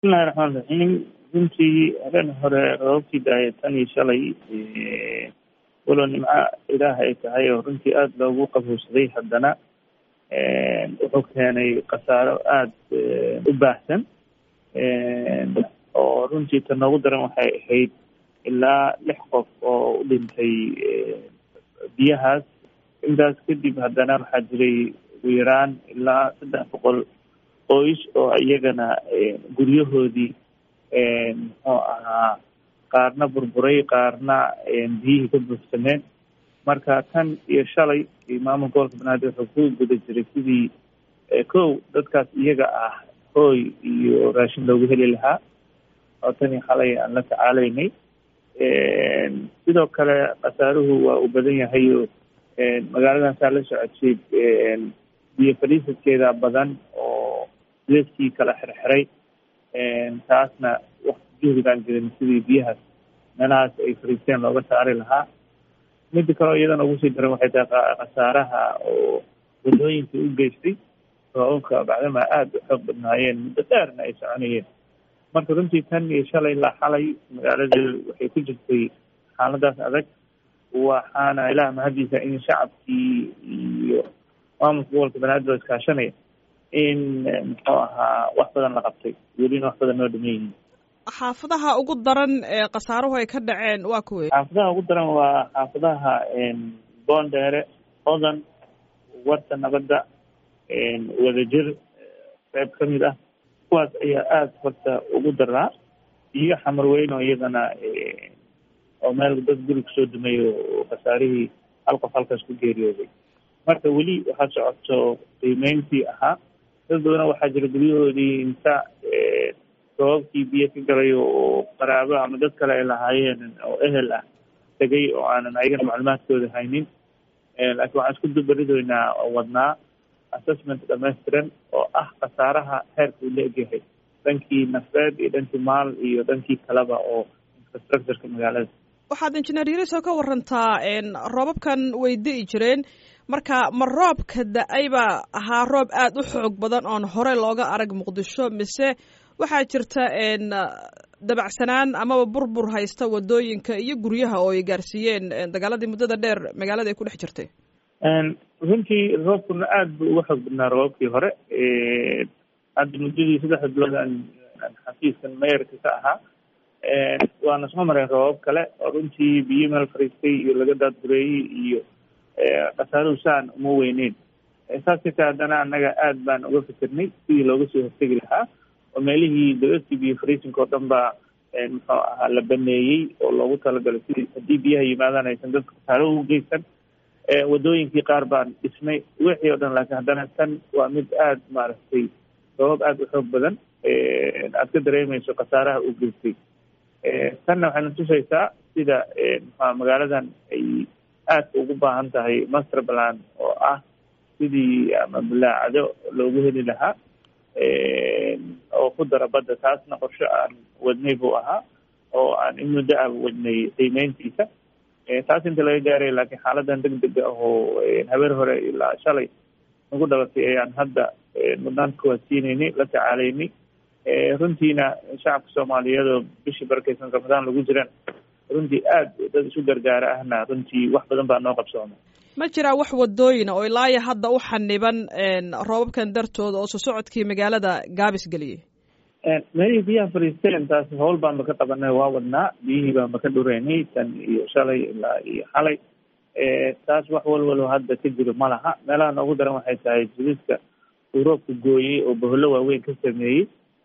bismillahi raxmaan raxiim runtii habeen hore roobabkii daaya tan iyo shalay walow nimco ilaah ay tahay oo runtii aada loogu qabowsaday haddana wuxuu keenay khasaaro aada u baahsan oo runtii ta noogu daran waxay ahayd ilaa lix qof oo u dhintay biyahaas intaas kadib haddana waxaa jiray ugu yaraan ilaa saddex boqol qoys oo iyagana guryahoodii muxuu ahaa qaarna burburay qaarna biyihii ka buufsameen marka tan iyo shalay maamulka gobolka banaadir wuxuu ku guda jiray sidii kow dadkaas iyaga ah hooy iyo raashin loogu heli lahaa oo tan iyo xalay aan la tacaalaynay sidoo kale khasaaruhu waa uu badan yahay oo magaaladan saa la socotay biyo fadhiisadkeeda badan oo leeskii kala xirxiray taasna wakti juhdigaan jirin sidii biyahaas meelahaas ay fariisteen looga saari lahaa mida kaleo iyadana ugu sii daran waxay tahay khasaaraha oo wadooyinka u geystay roobabka bacdama aada u xoog badnaayeen muddo dheerna ay soconayeen marka runtii tan iyo shalay ilaa xalay magaalada waxay ku jirtay xaaladaas adag waxaana ilaah mahadiisa in shacabkii iyo maamulka gobolka banaadir oo iskaashanaya in muxuu ahaa wax badan la qabtay welina wax badan noo dhaman yihiin xaafadaha ugu daran ee khasaaruhu ay ka dhaceen waa kuwey xaafadaha ugu daran waa xaafadaha boondheere odan warta nabadda wadajir qeyb ka mid ah kuwaas ayaa aada horta ugu daraa iyo xamar weyn oo iyadana oo meel dad guri kusoo dumay oo khasaarihii hal qof halkaas ku geeriyooday marka weli waxaa socoto qiimeyntii ahaa dad badana waxaa jira guryahoodii inta roobabkii biyo ka galay oo qaraabo ama dad kale ay lahaayeen oo ehel ah tegay oo aanan ayagana macluumaadkooda haynin laakiin waxaan isku dubaridoynaa oo wadnaa assessment dhamaystiran oo ah khasaaraha heerka uu la egyahay dhankii nafeed iyo dhankii maal iyo dhankii kaleba oo infrastructureka magaalada waxaad injineer yariso ka warantaa roobabkan way di'i jireen marka ma roobka da-ay baa ahaa roob aada u xoog badan oon hore looga arag muqdisho mise waxaa jirta dabacsanaan amaba burbur haysta wadooyinka iyo guryaha oo ay gaarsiiyeen dagaaladii muddada dheer magaalada ay ku dhex jirtay runtii roobkuna aada buu uga xoog badnaa roobabkii hore hadda muddadii saddexda bilood aan xafiiskan mayarka ka ahaa waana soo mareen roobab kale oo runtii biyo meel fariistay iyo laga daadgureeyey iyo khasaaruhu saan uma weyneyn saas kataa haddana annaga aada baan uga fikirnay sidii looga soo hortegi lahaa oo meelihii dawladkii biyo fariisinka oo dhan baa muxuu ahaa la baneeyey oo loogu talagalay sidii haddii biyaha yimaadaan aysan dadka khasaaruhu u geysan wadooyinkii qaar baan dhisnay wixii o dhan laakiin haddana tan waa mid aada maaragtay sabab aada u xoog badan aad ka dareemayso khasaaraha uu geystay tanna waxayna tusaysaa sida maxaa magaaladan ay aadka ugu baahan tahay master plan oo ah sidii ama bulaacado loogu heli lahaa oo ku dara badda taasna qorshe aan wadnay buu ahaa oo aan in muddo ah wadnay qiimeyntiisa taas inta laga gaaray laakiin xaaladan deg dega ah oo habeer hore ilaa shalay nagu dhalatay ayaan hadda mudnaanta kuwaad siinaynay la tacaalaynay runtiina shacabka soomaaliyeed oo bishii barakeysan ramadaan lagu jiraan runtii aada dad isu gargaara ahna runtii wax badan baa noo qabsooma ma jiraa wax wadooyina oo ilaaya hadda u xaniban roobabkan dartooda oo soo socodkii magaalada gaabis geliyey meelihii biyaha fariisteen taas howl baanba ka qabanay waa wadnaa biyihii baanba ka dhureynay tan iyo shalay ilaa iyo xalay taas wax walwalo hadda ka jiro ma laha meelaha noogu daran waxay tahay jiriska uu roobka gooyey oo bohollo waaweyn ka sameeyey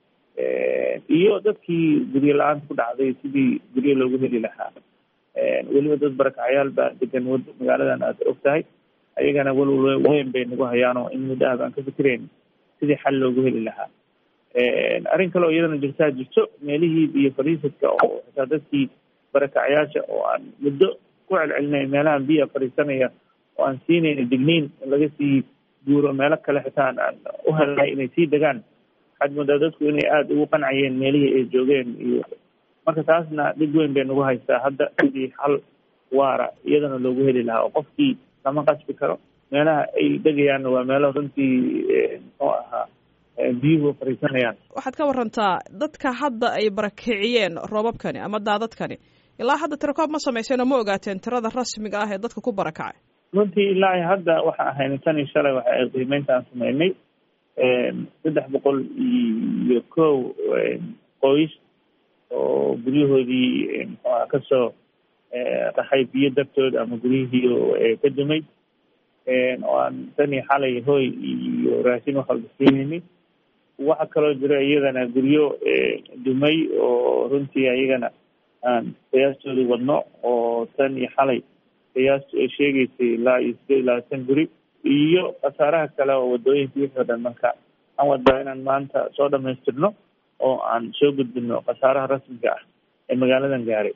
iyo dadkii guryo la-aanta ku dhacday sidii guryo loogu heli lahaa weliba dad barakacyaal baa degan magaaladan aad og tahay ayagana walwal weyn bay nagu hayaan oo in muddo ah baan ka fikirayn sidii xal loogu heli lahaa arrin kale oo iyadana jirtaa jirto meelihii biyo fariisadka oo xitaa dadkii barakacyaasha oo aan muddo ku celcelinay meelahan biya fariisanaya oo aan siinayna digniin in laga sii guuro meelo kale xitaa aan u helnay inay sii degaan waxaad moodaa dadku inay aada ugu qancayeen meelihii ay joogeen iyo marka taasna dhib weyn bay nagu haystaa hadda sidii xal waara iyadana loogu heli lahaa oo qofkii lama qasbi karo meelaha ay degayaanna waa meelo runtii muxuu ahaa biyuhu fariisanayaan waxaad ka warantaa dadka hadda ay barakiciyeen roobabkani ama daadadkani ilaa hadda tirakoob ma samayseen oo ma ogaateen tirada rasmiga ah ee dadka ku barakacay runtii ilaa hadda waxaan ahayn tan iyo shalay waxa ay qiimeynta aan sameynay saddex boqol iyo kow qoys oo guryahoodii mxuaha kasoo qaxay biyo dartood ama guryihii ka dumay oo aan tan iyo xalay hoy iyo raashin wax walba siinayni waxa kaloo jira iyadana guryo dumay oo runtii iyagana aan qiyaastoodii wadno oo tan iyo xalay qiyaastu ay sheegaysay ilaa iyo sideed iyo labaatan guri iyo khasaaraha kale oo wadooyinka wixii o dhan marka aan wadaa inaan maanta soo dhamaystirno oo aan soo gudbino khasaaraha rasmiga ah ee magaaladan gaaray